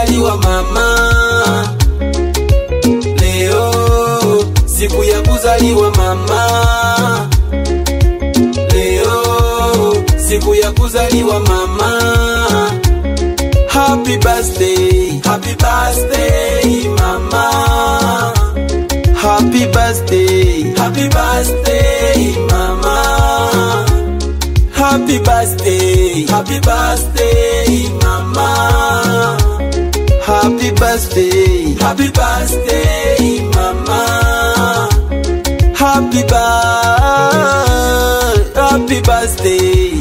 kuzaliwa mama, leo siku ya kuzaliwa mama, leo siku ya kuzaliwa mama. Happy birthday, happy birthday mama. Happy birthday, happy birthday mama. Happy birthday, happy birthday mama. Happy birthday, happy birthday mama. Happy birthday, happy birthday.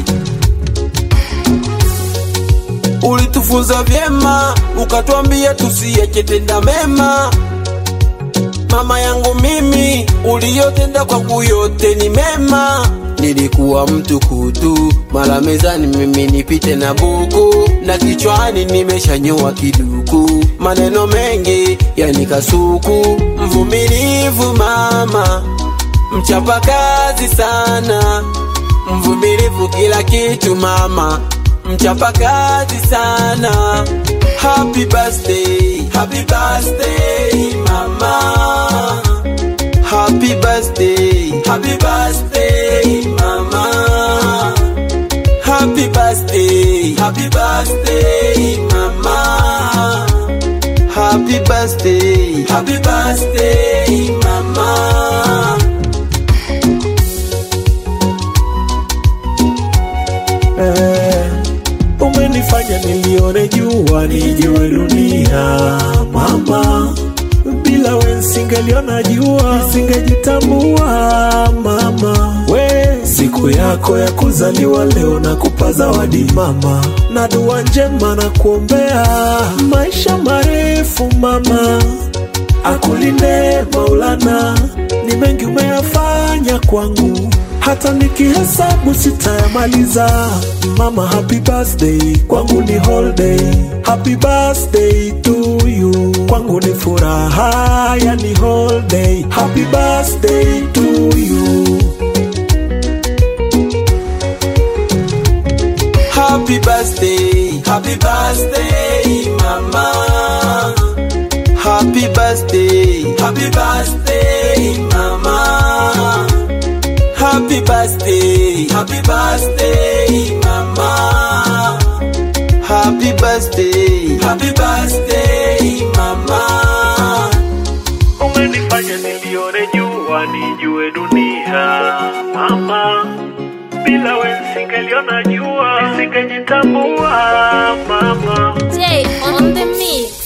Ulitufunza vyema, ukatwambia tusiache tenda mema. Mama yangu mimi, uliyotenda kwangu yote ni mema. Nilikuwa mtu kutu, mara mezani mimi nipite na buku, na kichwani nimeshanyoa kiduku, maneno mengi yani kasuku. Mvumilivu mama, mchapakazi sana, mvumilivu kila kitu mama, mchapakazi sana. Happy birthday, happy birthday mama. Happy birthday, happy birthday mama. Happy birthday, happy birthday mama. Happy birthday, happy birthday mama. Eh, umenifanya nilione jua nijue dunia mama, bila we nsingeliona jua nisingejitambua mama. We siku yako ya kuzaliwa leo na kupa zawadi mama, na dua njema na kuombea maisha marefu mama akulinde Maulana, ni mengi umeyafanya kwangu, hata nikihesabu sitayamaliza. Mama, happy birthday kwangu ni holiday, happy birthday to you kwangu ni furaha, yani holiday, happy birthday to you. Happy birthday, happy birthday mama. Happy birthday, happy birthday mama. Happy birthday, happy birthday mama. Happy birthday, happy birthday mama. Umenifanya nilione jua nijue dunia mama, bila we nisingeliona jua nisingejitambua mama. Jay on the mix.